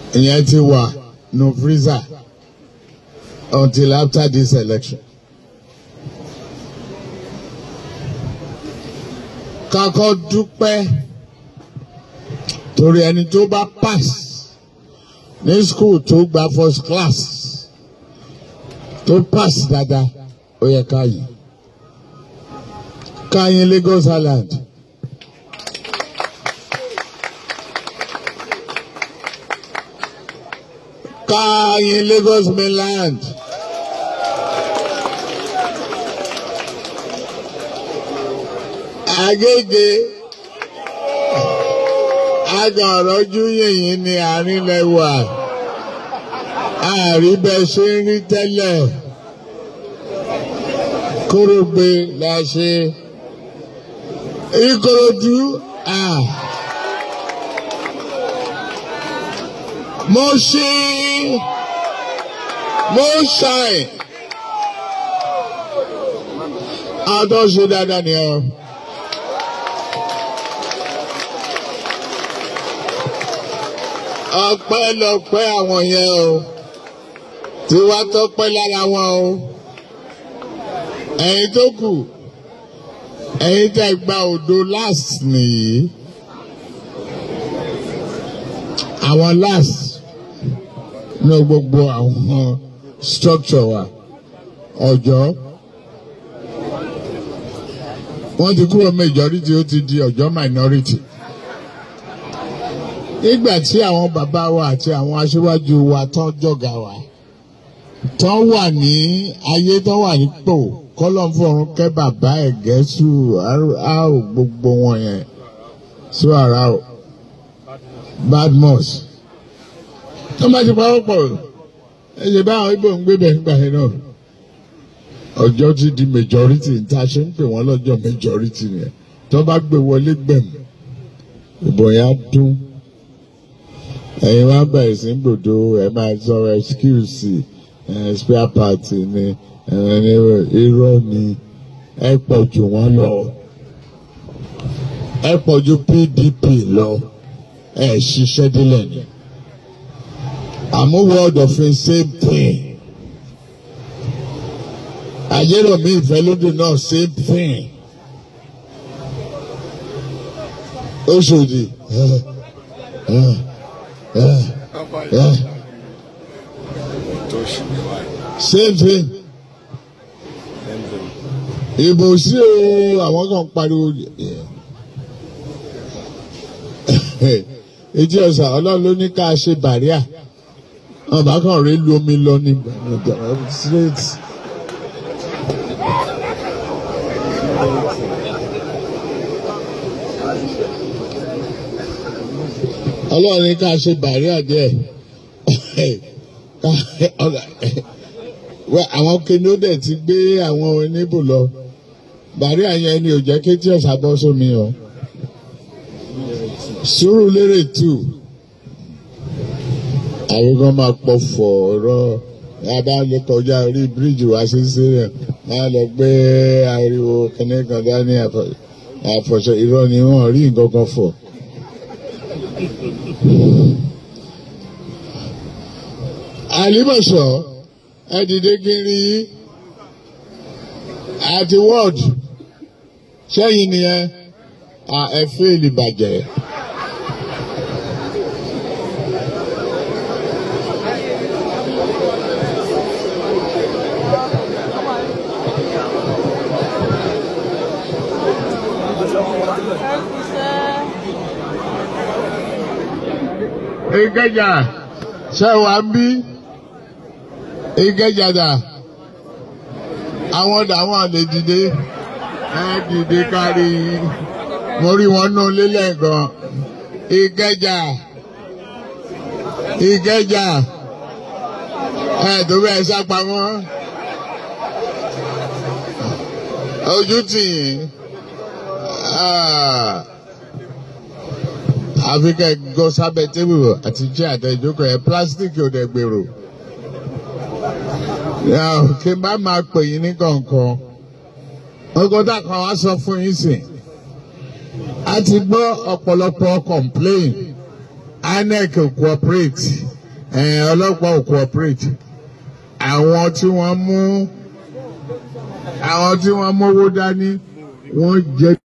ìyẹn ti wà no freezer until after this election. kakọ́ dúpẹ́ torí ẹni tó bá pass ní school tó gba first class tó pass dáadáa ó yẹ ká yìí ká yín Lagos Island. ká yín Lagos mainland. Agége agànrọ́jú yìnyín ni àárín lẹ́wà àárí bẹ́ẹ̀ ṣe ń rí tẹ́lẹ̀ kórógbé la ṣe Ìkòròdú à mo ṣe mo ṣàì àtọ́ṣe dáadáa ni ọ. ọpẹ́ lọpẹ́ àwọn yẹn o tí wàá tọpẹ́ lára wọn o ẹ̀yin tó kù ẹ̀yin tẹ́ gba òdo last nìyí àwọn last ní gbogbo àwọn structure wa ọjọ́ wọ́n ti kúrò majority ó ti di ọjọ́ minority nígbà tí àwọn bàbá wa àti àwọn aṣíwájú wa tán jọ̀gà wa tán wà ní ayé tán wà nípò kọ́lọ́n fọ̀run kẹ́ bàbá ẹ̀gẹ́ sù á ò gbogbo wọn yẹn sù ara ò Badmus tó bá ti pawọ́ pọ̀ ẹ ṣe bá àwọn Ìgbò ń gbé bẹ̀ nígbà yẹn náà ọjọ́ ti di majority ní ta ṣe ń pè wọ́n lọ́jọ́ majority nìyẹn tó bá gbé wọlé gbẹ̀mù ìbò yẹn á dún ẹ̀yin wá bẹ̀rẹ̀ sí gbòdo ẹ̀ máa sọ excuse spare part ni irọ́ ni ẹ pọ̀ jù wọ́n lọ ẹ pọ̀ jù PDP lọ ẹ ṣiṣẹ́ délẹ̀ ni àmú word of the same thing àjẹrọ̀mí ìfẹ́lódì náà same thing Òṣòdì. Same thing. Ìbò sí o, àwọn kan pariwo. Etí ọ̀sà ọlọ́run ló ní ká ṣe bàríà. Ọba kan rèé lu omi lọ ní straight. Ọlọ́run ní ká ṣe bàríà díẹ̀ àwọn kìnìún dẹ̀ ti gbé àwọn oníbò lọ bàríà yẹn ni ò jẹ́ kí tí ọ̀sà bọ́ sómi o Sùúrùlérè tù àwọn kan máa pọ̀ fọ̀ ọ̀rọ̀ yàrá lè kọjá orí bíríìjì wá sí sílẹ̀ máa lọ gbé ariwo kìnìún dání àfọ̀ṣọ irọ́ ni wọ́n rí nǹkan kan fọ̀. àlìmọ̀ṣọ́ ẹ dìde kiri àti ward sẹ́yìn nìyẹn ẹ fẹ́ẹ̀lì bàjẹ́. Ìkẹjà ṣe wà ń bí Ìkẹjà dà àwọn dàwọn lè dìde ẹ dìde kárí mo rí wọn nú lélẹ̀ gan Ìkẹjà Ìkẹjà ẹ tó bẹ́ẹ̀ sápamọ́ ojú tì yín àfi kẹ́ gọ sábẹ́ tébùrù àti jẹ́ àtẹ ìjókòó ẹ̀ pílásítìkì ò dẹ̀ gbèrò. kí n bá máa pè yín ní kọ̀ọ̀kan ọgọ́dà kan wá sọ fún yín sìn. a ti gbọ́ ọ̀pọ̀lọpọ̀ complain INEC cooperate ẹ̀ ọlọ́pàá ò cooperate àwọn tí wọ́n mú àwọn tí wọ́n mówó dání wọ́n jẹ́